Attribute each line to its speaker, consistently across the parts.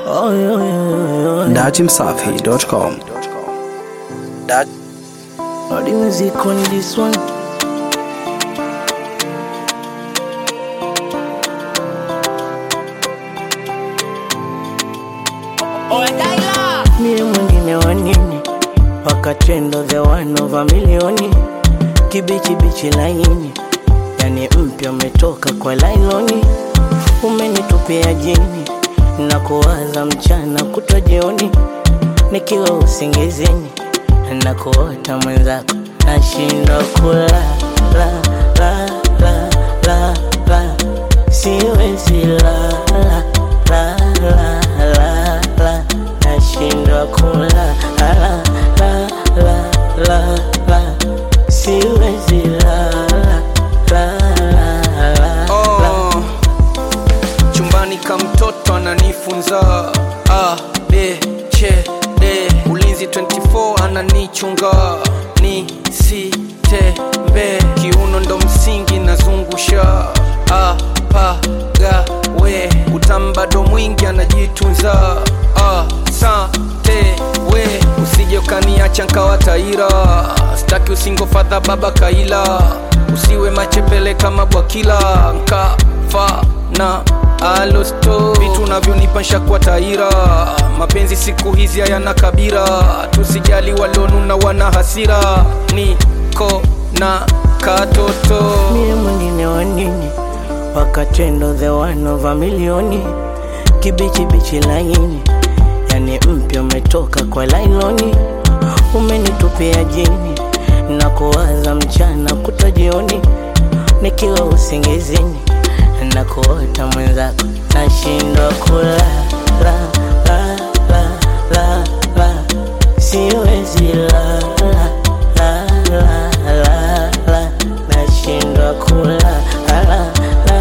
Speaker 1: Oh, yo, yo, yo.
Speaker 2: datimsafi.com. Dat
Speaker 1: All the music on this one. Mie mwingine wa nini? Wakatendo the one over milioni, kibichi bichi laini, yani mpya umetoka kwa lailoni, umenitupia jini na kuwaza mchana kutwa jioni, nikiwa usingizini na kuota mwenzako, nashindwa kula la la la la la, siwezi la la la la la la, nashindwa kula la la la la la, siwezi la la la la la.
Speaker 3: Oh, chumbani ka mtoto ananifunza A, B, C, D ulinzi 24 ananichunga ni si tembe kiuno ndo msingi nazungusha A, pa, ga, we utambado mwingi anajitunza A, sa, te, we usije ukaniacha nkawa taira staki usingofadha baba kaila usiwe machepele kama bwakila nkafa na alosto vitu navyonipansha kwa taira mapenzi siku hizi hayana kabira tusijali walonuna wana hasira niko na katoto
Speaker 1: mie mwingine wa nini wakatendo the one over milioni kibichi bichi laini yani mpya umetoka kwa lailoni umenitupia jini na kuwaza mchana kutwa jioni nikiwa usingizini na kuota mwenzako nashindwa kula la la la la la siwezi la la la la la la nashindwa kula la la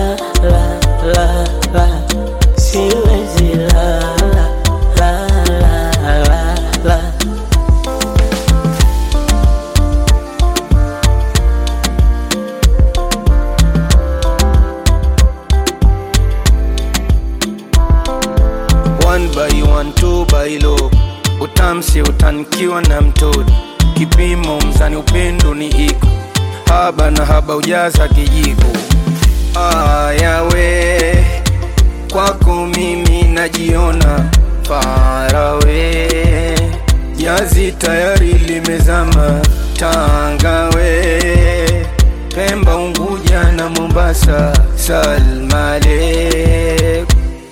Speaker 1: la la la siwezi la la la la la la
Speaker 3: one by one two by low utamsi utanikiwa na mtoto kipimo mzani upendo ni iko haba na haba ujaza kijiko ayawe kwako mimi najiona farawe jazi tayari limezama tangawe pemba unguja na mombasa salmalek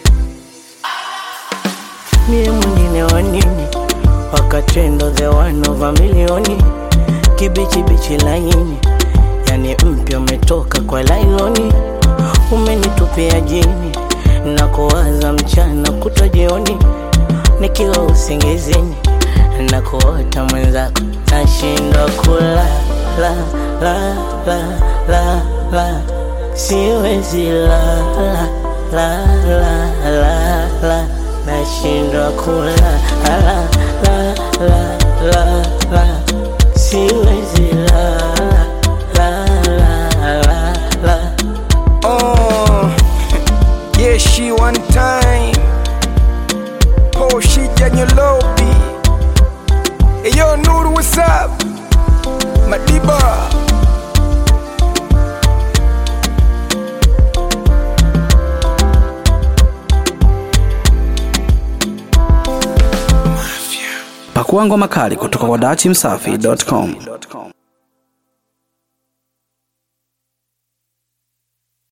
Speaker 1: mie mwingine wa nini wakatendo the one over milioni kibichi bichi laini yani mpya umetoka kwa lailoni umenitupia jini na kuwaza mchana kutwa jioni nikiwa usingizini na kuota mwenzako nashindwa kula la la la la la siwezi la la la la la la nashindwa kula la la la la la siwezi la la la la la
Speaker 3: Oh, yeah, she one time. Oh, she Janyolobi. Hey, yo, Nuru, what's up? Madiba.
Speaker 2: Pakua ngoma kali kutoka kwa datimsafi.com.